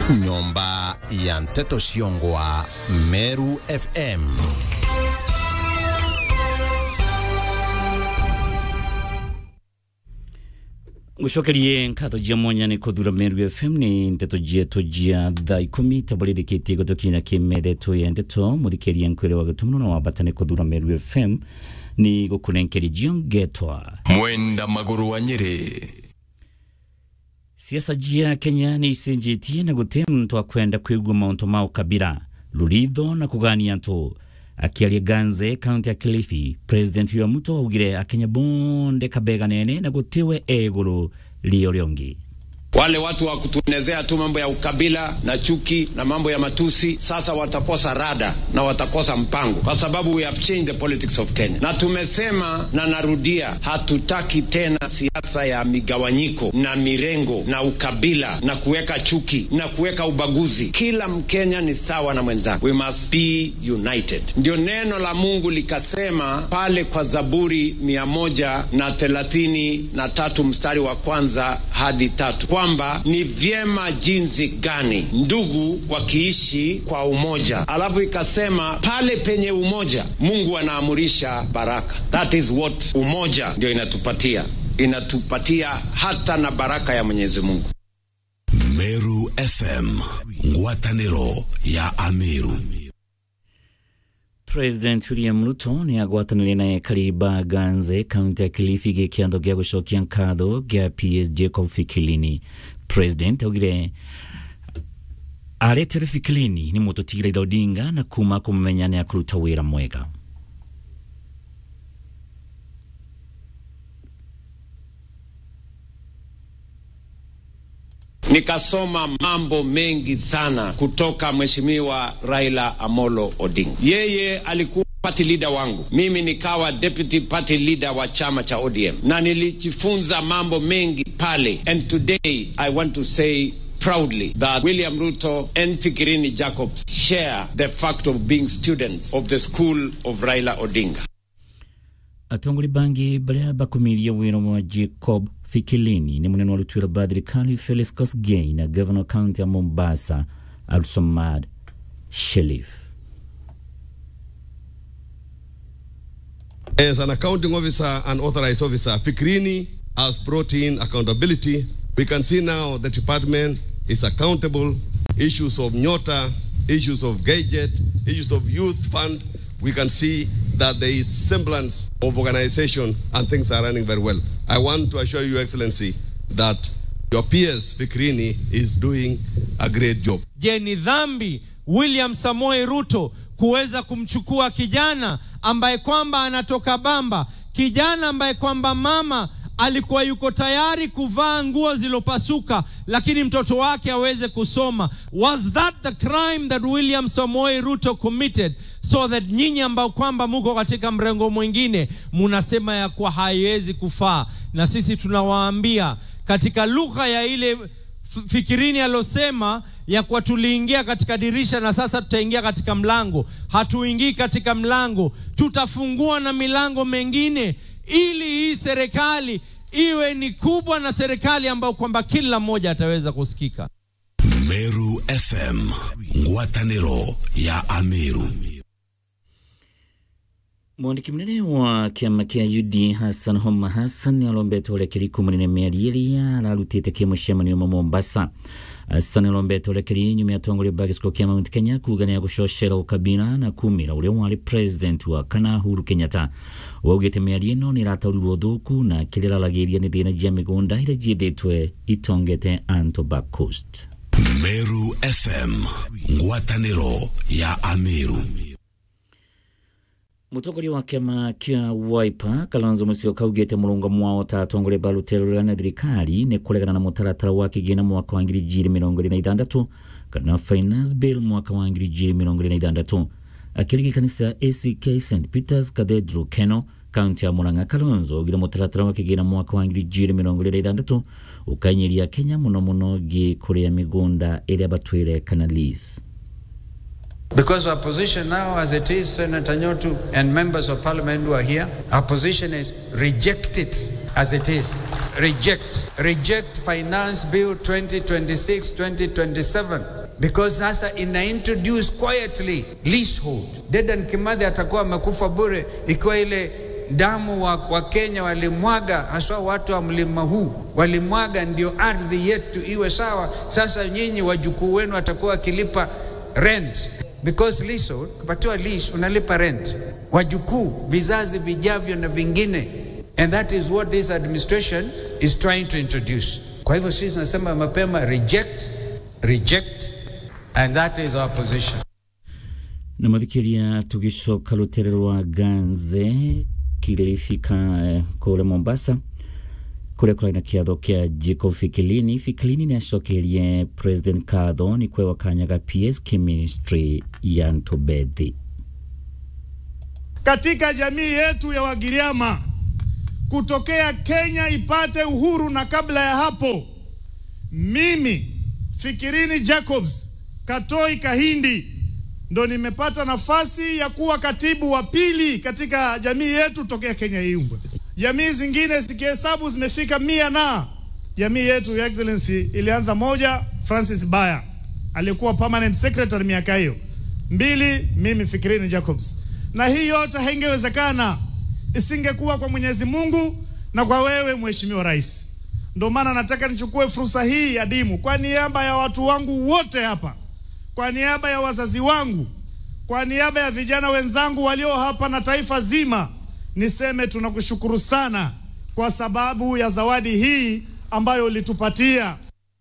nyomba ya nteto ciongwa meru fm gucokerie nkatho jia mwanya ni kuthura meru fm ni ndeto jietu jia thaa ikumi tabaririkitie gutukina kimethetwo ya ndeto muthikirie nkwire wa gitumo na wambata ni kuthura meru fm ni gukunenkeria jio ngetwa mwenda maguru wa nyeri siasa jia kenya ni icenjetie na guti muntu akwenda kwigua mauntu ma ukabira ruritho na kugania ntu akiaria ganze kaunti ya kilifi president william ruto augire akenya bonde kabega nene na gutiwe eguru lio riongi Wale watu wa kutuenezea tu mambo ya ukabila na chuki na mambo ya matusi, sasa watakosa rada na watakosa mpango, kwa sababu we have changed the politics of Kenya. Na tumesema na narudia, hatutaki tena siasa ya migawanyiko na mirengo na ukabila na kuweka chuki na kuweka ubaguzi. Kila Mkenya ni sawa na mwenzake, we must be united. Ndio neno la Mungu likasema pale kwa Zaburi mia moja na thelathini na tatu mstari wa kwanza hadi tatu kwamba ni vyema jinsi gani ndugu wakiishi kwa umoja. Alafu ikasema pale penye umoja Mungu anaamurisha baraka. That is what umoja ndio inatupatia, inatupatia hata na baraka ya Mwenyezi Mungu. Meru FM, ngwatanĩro ya Ameru. president william ruto ni agwatanirie naye kariba ganze kaunti ya kilifi gikiatho gia gucokia nkatho gia ps jacob fikilini president augire aretere fikilini ni mututigire Raila odinga na kuma kumumenya ni akuruta wira mwega Nikasoma mambo mengi sana kutoka Mheshimiwa Raila Amolo Odinga. Yeye alikuwa party leader wangu, mimi nikawa deputy party leader wa chama cha ODM, na nilijifunza mambo mengi pale, and today I want to say proudly that William Ruto and Fikirini Jacobs share the fact of being students of the school of Raila Odinga. atongori bangi baria bakumirie wira wa jacob fikilini ni munene wa rutuira ba thirikari felix kosgei na governor county ya mombasa abdulsamad shelif As an accounting officer and authorized officer, Fikrini has brought in accountability. We can see now the department is accountable. Issues of Nyota, issues of gadget, issues of youth fund, we can see that there is semblance of organization and things are running very well. I want to assure you, Excellency, that your PS Fikrini is doing a great job. Je, ni dhambi William Samoei Ruto kuweza kumchukua kijana ambaye kwamba anatoka Bamba, kijana ambaye kwamba mama alikuwa yuko tayari kuvaa nguo zilopasuka, lakini mtoto wake aweze kusoma. Was that the crime that William Samoei Ruto committed? So that nyinyi ambao kwamba muko katika mrengo mwingine munasema ya kuwa haiwezi kufaa, na sisi tunawaambia katika lugha ya ile F- Fikirini alosema ya kuwa tuliingia katika dirisha na sasa tutaingia katika mlango. Hatuingii katika mlango, tutafungua na milango mengine, ili hii serikali iwe ni kubwa na serikali ambayo kwamba kila mmoja ataweza kusikika. Meru FM, ngwatanĩro ya Ameru. mwandiki munene wa kiama kia UD Hassan Homa Hassan alombete urekeri kumunene mieri iria ararutite kimucemanio mu Mombasa Hassan alombete urekeri nyuma ya tongoria ba gicigo kia Mount Kenya kuga ni agucocera ukabira na kumira uria wari president wa kana Uhuru Kenyatta waugite mieri ino ni irataũrirwo thuku na kiria araragiria ni thina jia migunda iria jiithitwe itongete Anto Back Coast Meru FM, ngwatanĩro ya Ameru. mutongoria wa kiama kia Wiper Kalonzo Musyoka augite murungamo wao ta atongoria ba rutero na thirikari ni kuregana na mutaratara wa kigina mwaka wa ngiri jiri mirongo iri na ithandatu kana finance bill mwaka wa ngiri jiri mirongo iri na ithandatu akirigi kanisa ACK St Peters Cathedral Keno kaunti ya Murang'a Kalonzo augire mutaratara wa kigina mwaka wa ngiri jiri mirongo iri na ithandatu ukanyiria Kenya muno muno gi kuria migunda iria batwire kana lease Because our position now, as it is, Senator Nyotu and members of parliament who are here, our position is reject it as it is. Reject. Reject Finance Bill 2026 2027 because sasa ina introduce quietly leasehold. Dedan Kimathi atakuwa amekufa bure ikiwa ile damu wa, wa Kenya walimwaga, haswa watu wa mlima huu walimwaga, ndio ardhi yetu iwe sawa. Sasa nyinyi wajukuu wenu watakuwa wakilipa rent because leasehold, kupatiwa lease unalipa rent, wajukuu, vizazi vijavyo na vingine, and that is what this administration is trying to introduce. Kwa hivyo sisi tunasema mapema, reject, reject, and that is our position. na mathikiria tugicoka rutere rwa ganze kilifika eh, kule mombasa kuria kurari na kiatho kia jacob fikilini fikilini ni acokerie president katho ni kwewa kanya ga psk ministry ya ntubethi katika jamii yetu ya Wagiriama kutokea Kenya ipate uhuru, na kabla ya hapo, mimi Fikirini Jacobs Katoi Kahindi ndo nimepata nafasi ya kuwa katibu wa pili katika jamii yetu tokea Kenya iumbwe. Jamii zingine zikihesabu zimefika mia na jamii yetu ya Excellency ilianza moja, Francis Baya alikuwa permanent secretary miaka hiyo mbili, mimi Fikirini Jacobs, na hii yote haingewezekana isingekuwa kwa Mwenyezi Mungu na kwa wewe Mheshimiwa Rais. Ndio maana nataka nichukue fursa hii adimu kwa niaba ya watu wangu wote hapa, kwa niaba ya wazazi wangu, kwa niaba ya vijana wenzangu walio hapa na taifa zima, niseme tunakushukuru sana kwa sababu ya zawadi hii ambayo ulitupatia.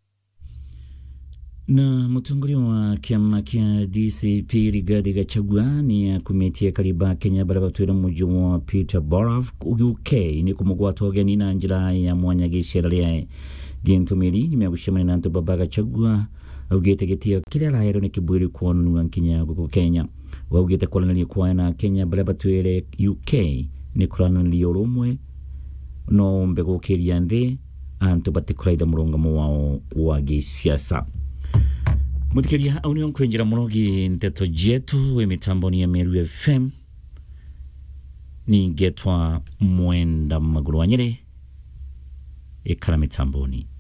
na mutongoria wa kiama kia dcp rigathi gachagua ni akumitie kariba kenya baria batwire muji wa peterborough uk ni kumugwata ugeni na njira ya mwanya gicera ria gintumiri nimeagucemania na antu baba gachagua augite gitio kiria araherwo ni kibwiri kuonanua nkinya guku kenya waugite kwaranĩria kwaya na kenya baria batwire uk ni kuranĩria urumwe no mbegũkĩria nthĩ antũ batikũraitha mũrũngamo wao wa gĩciaca mũthikĩria au nĩo nkwĩnjĩra mũrogi ndeto jetu wĩ mitamboni ya meru fm ningetwa mwenda magũrũ wa nyĩrĩ ĩkara mitamboni